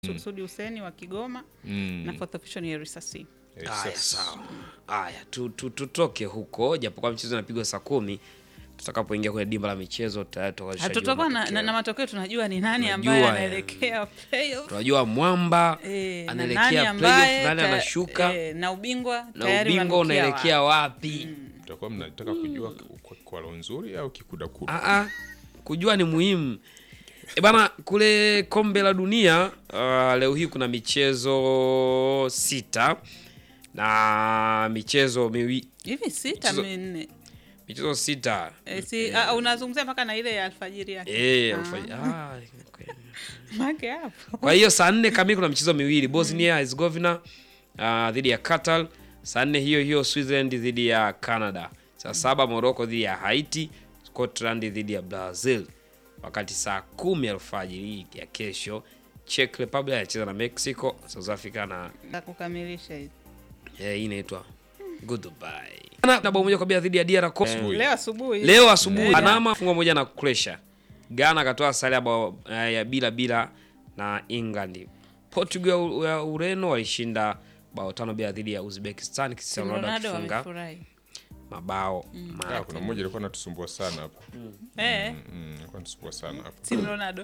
Su- Sudi Huseni wa Kigoma na fourth official ni Herisa C. Haya, sawa. Haya, tu- tu- tutoke huko, japokuwa mchezo unapigwa saa kumi. Tutakapoingia kwenye dimba la michezo tayari tutakuwa tushajua Hatutakuwa na, matokeo. na, na matokeo tunajua ni nani Tunajua, ambaye eh. anaelekea playoff. tunajua mwamba Eh, na anaelekea nani playoff, ambaye nani ta- anashuka eh, na ubingwa na tayari ubingwa unanukia unaelekea wapi. wapi? Mtakuwa mnataka kujua kwa, kwa roho nzuri au kikudakuda? Ah, ah, kujua ni muhimu e bana. Kule kombe la dunia uh, leo hii kuna michezo sita na michezo miwi, hivi sita Mchezo- minne michezo sita e, si, ah, unazungumzia mpaka na ile ya alfajiri yake Eh, Ah. alfa- ah, kweli. make hapo Kwa hiyo saa nne kamili kuna michezo miwili Bosnia Herzegovina uh, dhidi ya Qatar. Saa nne hiyo hiyo Switzerland dhidi ya Canada. Saa saba Morocco dhidi ya Haiti, Scotland dhidi ya Brazil. Wakati saa kumi alfajiri ya kesho Czech Republic anacheza na Mexico, South Africa na za kukamilisha hizi eh, hii inaitwa goodbye. Na bao moja kwa bila dhidi ya DR Congo. Asubuhi. leo asubuhi Leo asubuhi Eh, Panama funga moja na Croatia. Ghana akatoa sare ya bao eh, ya bila bila na England. Portugal ya Ureno walishinda bao tano bila dhidi ya Uzbekistan, Cristiano Ronaldo Ronaldo akifunga wamefurahi mabao Ah, mane. kuna mmoja alikuwa anatusumbua sana hapa. eh Mm, alikuwa anatusumbua sana hapa. Cristiano Ronaldo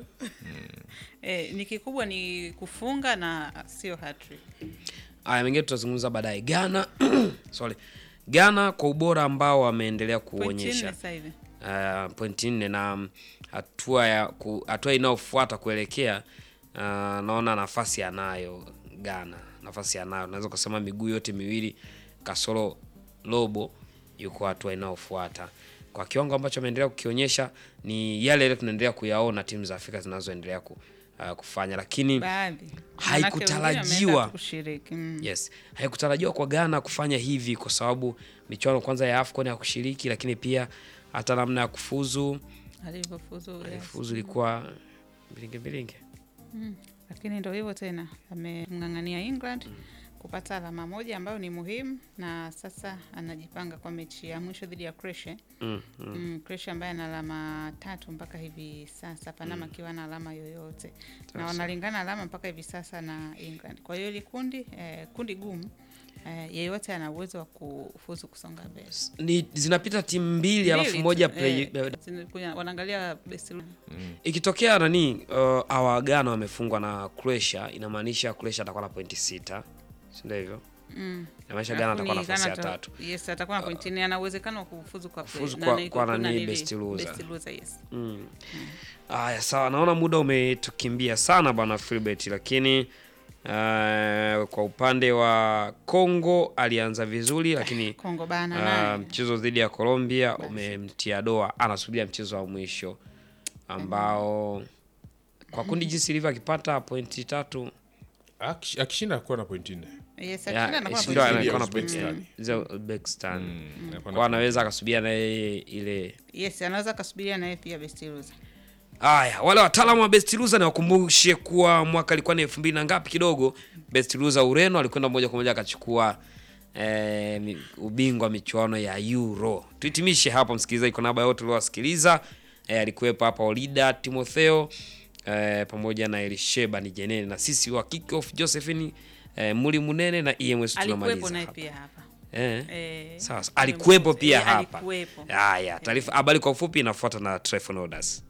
eh, ni kikubwa ni kufunga na sio hat-trick. Aya, mengine tutazungumza baadaye. Ghana sorry. Ghana kwa ubora ambao wameendelea Point kuonyesha nne sasa hivi uh, pointi nne na mm, hatua ya ku- hatua inayofuata kuelekea uh, naona nafasi anayo Ghana, nafasi anayo, naweza kusema miguu yote miwili kasoro robo, yuko hatua inayofuata kwa kiwango ambacho ameendelea kukionyesha, ni yale yale tunaendelea kuyaona timu za Afrika zinazoendelea ku, uh, kufanya, lakini baadhi haikutarajiwa. Manake wengine wameenda tu kushiriki mm. Yes, haikutarajiwa kwa Ghana kufanya hivi kwa sababu michuano kwanza ya AFCON ya kushiriki, lakini pia hata namna ya kufuzu alivyofuzu yes. fuzu ilikuwa mbilinge mbilinge. lakini ndo hivyo tena amemng'ang'ania England kupata alama moja ambayo ni muhimu, na sasa anajipanga kwa mechi ya mwisho dhidi ya Croatia Mm, mm. mm, Croatia ambaye ana alama tatu mpaka hivi sasa, Panama akiwa na alama yoyote, na wanalingana alama mpaka hivi sasa na England. Kwa hiyo ili kundi eh, kundi gumu eh, yeyote ana uwezo wa kufuzu kusonga mbele. Ni zinapita timu mbili alafu Mbili moja tu, play, eh, zini- kunya- wanaangalia best ikitokea nani uh, awa Ghana wamefungwa na Croatia, inamaanisha Croatia atakuwa na pointi sita, si ndio hivyo? mm. Inamaanisha Ghana atakuwa Alafu ni nafasi ya Ghana ata- tatu. Yes, atakuwa na pointi nne. Ana uwezekano wa kufuzu kwa play. Kufuzu Na- kwa- na iko- kwa kuna nani, nili- best loser. best loser, yes. Mm. Aya, sawa, naona muda umetukimbia sana bwana Filbert, lakini uh, kwa upande wa Congo alianza vizuri, lakini Kongo bana uh, naye. mchezo dhidi ya Colombia umemtia doa, anasubiria mchezo wa mwisho ambao kwa kundi jinsi ilivyo akipata pointi tatu Akish- Akishinda akuwa na pointi nne. Yes, ya, akishinda anakuwa na shindo pointi anakuwa na nne. pointi Uzbekistan. za Uzbekistan. Mm, anakuwa na Kwa anaweza akasubiria na yeye ile Yes, anaweza akasubiria naye pia best loser. Haya, wale wataalamu wa best loser niwakumbushe kuwa mwaka alikuwa ni elfu mbili na ngapi kidogo. Best loser Ureno alikwenda moja kwa moja akachukua eh, mi- ubingwa wa michuano ya Euro. Tuhitimishe hapo msikilizaji, kwa niaba ya wote uliowasikiliza eh, alikuwepo hapa Olida Timotheo eh, pamoja na Elisheba ni Jenene na sisi wa kick off Josephine eh, Muli Munene na EMS Alikuwepo tunamaliza naye hapa. pia hapa. Eh. Eh, Sawa, alikuwepo pia eh, hapa. Alikuwepo. Haya, taarifa habari kwa ufupi inafuata na Trefon Orders.